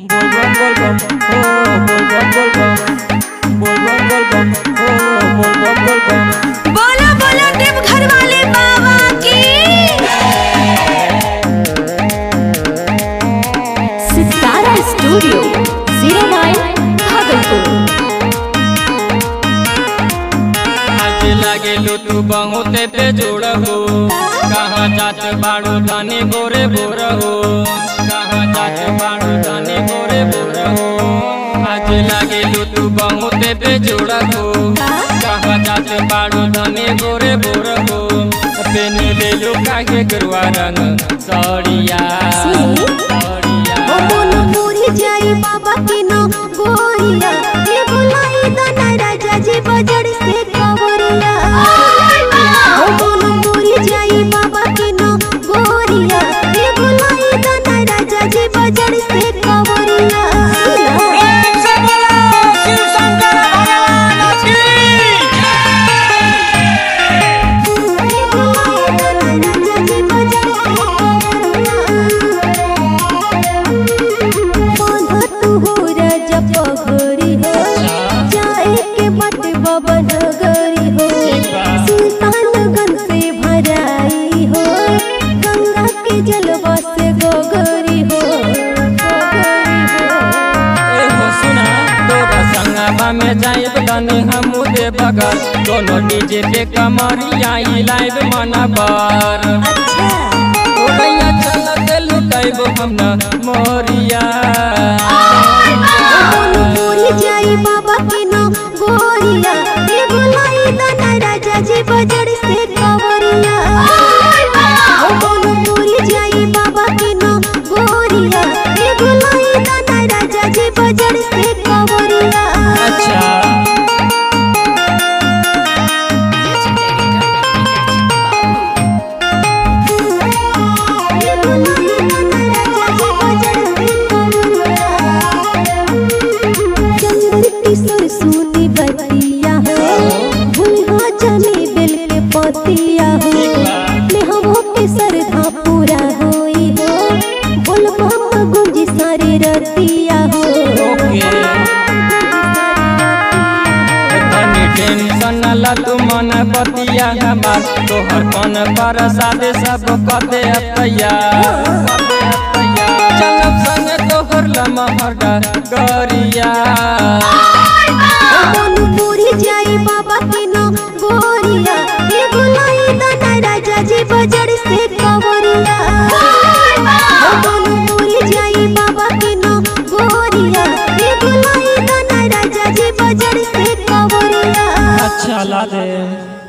बोलबम बोलबम हो बोलबम बोलबम बोलबम बोलबम हो बोलबम बोलबम बोलो बोलो देवघर वाले बाबा की सितारा स्टूडियो जीरो नाइन भागलपुर आज लागे तू बहुते पे जोड़ हो कहाँ जात बाड़ू धानी गोरे बोर हो कहाँ जात बाड़ू धानी गोरे बोर हो आज लागे तू बहुते पे जोड़ हो कहाँ जात बाड़ू धानी गोरे बोर हो पेन ले लो काहे गरुआ रंग सड़िया सड़िया पूरी जाई बाबा की नो गोरिया ये बुलाई दाना राजा जी बजड़ से कवरिया ओ बोलो पूरी जाई बाबा की नो गोरिया ये बुलाई दाना राजा जी बजड़ से कवरिया जलवा से गोगरी हो गोगरी हो एहो सुना तोरा संगवा में जाइब तनी हमू दे बगल दोनों डीजे पे कमरिया ई लाइव मनबर अच्छा ओरैया चल के लुटाइब हम न मोरिया बोलो पूरी जाई बाबा की नो गोरिया ये बुलाई दाना राजा जी बजड़ से कवरिया ओ बोलो पूरी जाई बाबा की नो गोरिया ये बुलाई दाना राजा जी बजड़ से कवरिया अच्छा ये बुलाई दाना राजा जी बजड़ से कवरिया चंद्र किशोर सुनी बतिया हो भूलवा चले बेल के पतिया हो नेहवो के सरधा पूरा होई हो बोलबा गुंजी सारे रतिया हो ओके तनी टेंशन ला तू मन बतिया हमार तोहर कौन पर सादे सब कदे तैयार चलब संग तोहर लमहर गरिया बोलू पूरी जाई बाबा की नो गोरिया ये बुलाई दाना राजा जी बजड़ से कवरिया बोलू पूरी जाई बाबा की नो गोरिया ये बुलाई दाना राजा जी बजड़ से कवरिया अच्छा ला दे